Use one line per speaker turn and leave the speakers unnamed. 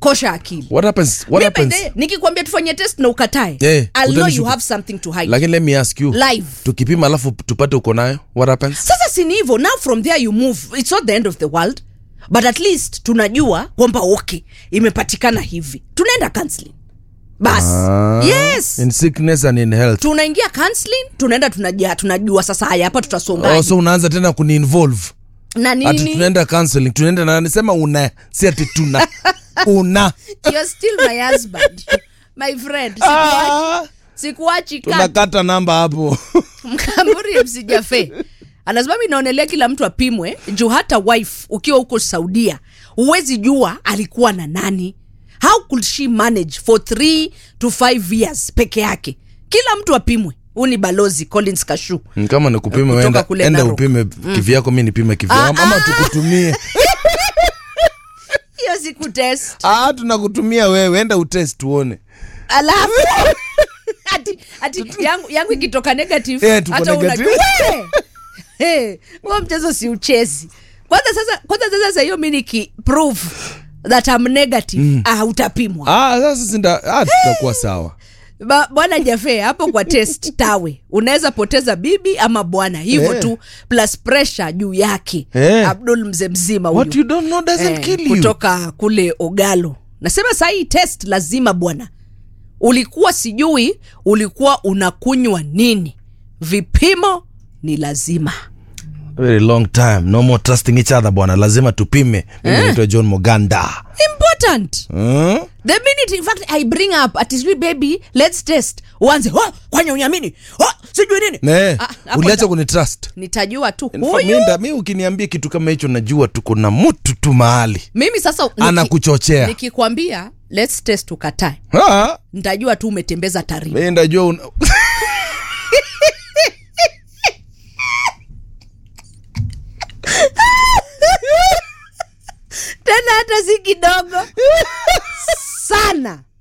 kosha akili
what happens what
Mi by
happens
the way, nikikwambia tufanye test na ukatae
Eh,
I'll know you
utanishuku-
have something to hide
lakini let me ask you
live
tukipima alafu tupate uko nayo what happens
sasa si ni hivyo now from there you move it's not the end of the world but at least tunajua kwamba okay imepatikana hivi tunaenda counseling bas
Ah,
yes
in sickness and in health
tunaingia counseling tunaenda tunajua, tunajua sasa haya hapa tutasongaje
oh, so unaanza tena kuniinvolve
na
ati
nini
tunaenda counseling tunaenda na nisema una si ati tuna una
you're still my husband my friend sikuachi,
ah,
sikuachi kat
tunakata namba hapo
mkamburi msijafe anasema mi naonelea kila mtu apimwe juu hata wife ukiwa huko saudia huwezi jua alikuwa na nani how could she manage for three to five years peke yake kila mtu apimwe huu ni balozi collins kashu
Mm, kama nikupime
Kutoka
wenda
kule
enda
Narok.
upime kivyako mi nipime kivyako ama tukutumie
hiyo siku test
ah, tunakutumia wewe enda utest tuone
alafu ati, ati yangu, yangu ikitoka negative
Eh, tuko
hata
negative.
unajua we! Eh, huo mchezo si uchezi kwanza sasa kwanza sasa sasa hiyo mi niki prove that I'm negative mm. ah, utapimwa
ah, sasa sinda ah, tutakuwa sawa
Ba- bwana jafe hapo kwa test tawe unaweza poteza bibi ama bwana hivyo
Eh.
tu plus pressure juu yake
Eh.
abdul mzee mzima huyu.
what you don't know doesn't
Eh,
kill you
kutoka kule ogalo nasema sahii test lazima bwana ulikuwa sijui ulikuwa unakunywa nini vipimo ni lazima
very long time no more trusting each other bwana lazima tupime mimi naitwa john moganda
important
hmm?
the minute in fact i bring up ati sijui baby let's test uanze oh, kwanya unyamini oh, sijui nini
ne
Ah, hapo
uliacha
da-
kunitrust
nitajua tu
In fact,
huyu
mi nda- mi ukiniambia kitu kama hicho najua tuko na mtu tu mahali
mimi sasa niki-
anakuchochea
nikikwambia let's test ukatae
Ah,
nitajua tu umetembeza taarifa
mi ndajua una...
tena hata si kidogo sana